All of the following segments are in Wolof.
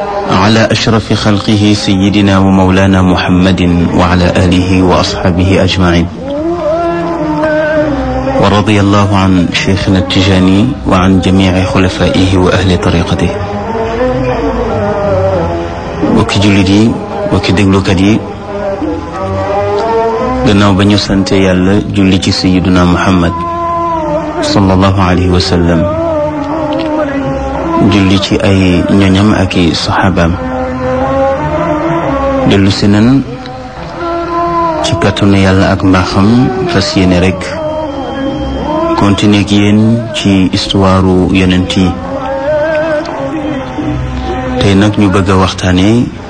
على أشرف خلقه سيدنا ومولانا محمد وعلى آله وأصحابه أجمعين ورضي الله عن شيخنا التجاني وعن جميع خلفائه وأهل طريقته bokki jullit yi bokki déglukat yi gannaaw ba ñu sante yàlla julli ci sayiduna muhammad sallallahu alayhi wa sallam julli ci ay ñoñam ak i saxaabaam dellu si nan ci kàttanu yàlla ak mbaaxam fas yéene rek continuer ak yéen ci histoire yonent yi tey nag ñu bëgg a waxtaane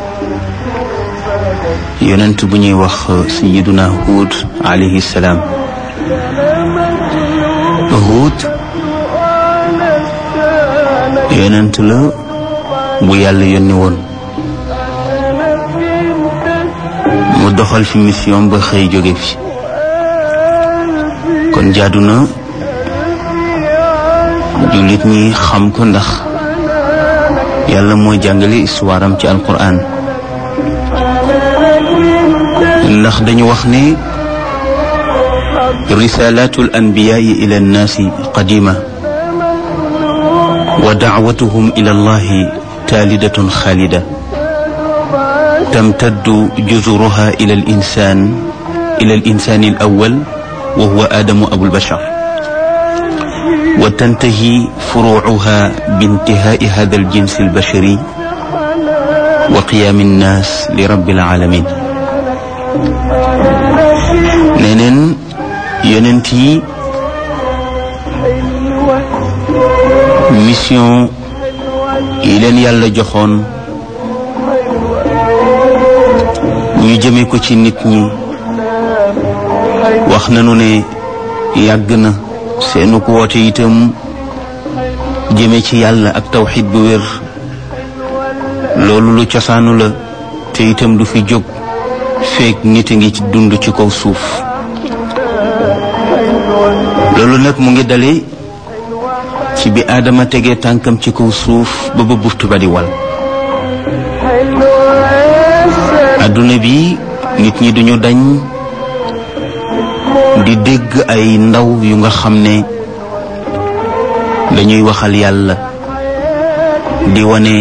yonent bu ñuy wax sayiduna Huud alayhi salaam Huud yonent la bu yàlla yónni woon mu doxal fi mission ba xëy jóge fi kon jaadu na jullit ñi xam ko ndax yàlla mooy jàngale histoire am ci alquran ndax dañu wax ne risalaatu al anbiyaai ila annaasi qadima wa dacwatuhum ila allahi taalidatun xaalida tamtaddu juzuruha ila al insan ila al insani al awal wa huwa aadamu abulbashar wa tantahi furuucuha bintihaai hada aljins albashari wa qiyaami annaas li rabbil alamin neneen yonent yi mission yi leen yàlla joxoon ñu jëme ko ci nit ñi wax nañu ne yàgg na seenu ko woote itam jëme ci yàlla ak tawxid bu wér loolu lu cosaanu la te itam du fi jóg feek nit a ngi ci dund ci kaw suuf loolu nag mu ngi dale ci bi aadama tegee tànkam ci kaw suuf ba ba buftu ba di wal adduna bi nit ñi duñu dañ di dégg ay ndaw yu nga xam ne dañuy waxal yàlla di wane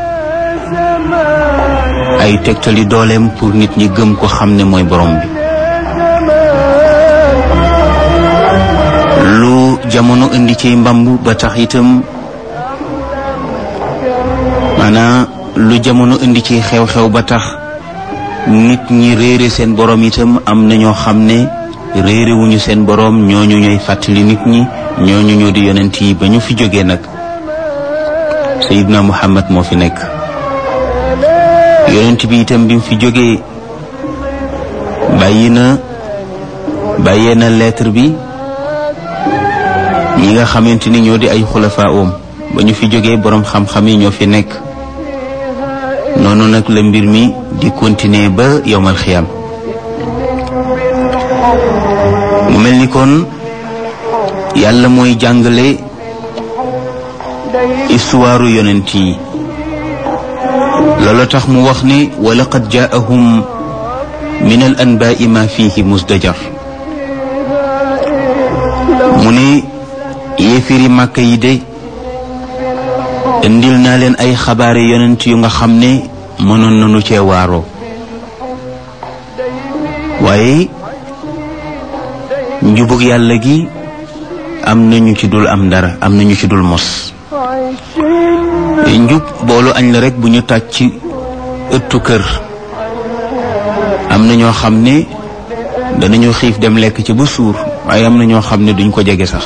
ay tegtali dooleem pour nit ñi gëm ko xam ne mooy borom bi lu jamono indi ci mbamb ba tax itam maanaam lu jamono indi ci xew-xew ba tax nit ñi réere seen borom itam am na ñoo xam ne réere wuñu seen borom ñooñu ñooy fàttali nit ñi ñooñu ñoo di yonent yi ba ñu fi jógee nag Seydina Muhammad moo fi nekk yonent bi itam bi mu fi jógee bàyyi na bàyyee na lettre bi ñi nga xamante ni ñoo di ay xulafa oom ba ñu fi jógee boroom xam-xam yi ñoo fi nekk noonu nag la mbir mi di continuer ba yowmal xiyam mu mel ni kon yàlla mooy jàngale histoire yonent yi loolu tax mu wax ni wa laqad jaahum min al anbaai ma fihi musdajar mu ne yéefiri màkk yi de indil naa leen ay xabaari yonent yu nga xam ne mënoon nañu cee waaroo waaye njubug yàlla gi am nañu ci dul am dara am nañu ci dul mos njub boolu añ la rek bu ñu tàj ci ëttu kër am na ñoo xam ne danañu xiif dem lekk ci ba suur waaye am na ñoo xam ne duñ ko jege sax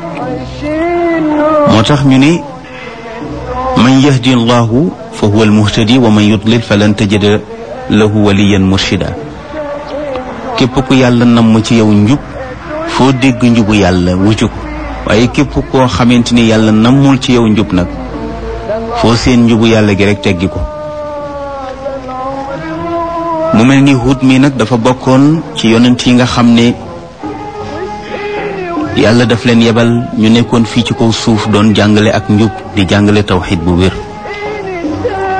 moo tax ñu ne man yahdi allahu fa huwa almuhtadi wa man yudlil falan tajida lahu waliyan murshida képp ku yàlla namm ci yow njub foo dégg njubu yàlla wuju ko waaye képp koo xamante ni yàlla nammul ci yow njub nag foo seen njubu yàlla gi rek teggi ko mu mel ni Huud mi nag dafa bokkoon ci yonent yi nga xam ne yàlla daf leen yebal ñu nekkoon fii ci kaw suuf doon jàngale ak njub di jàngale tawxid bu wér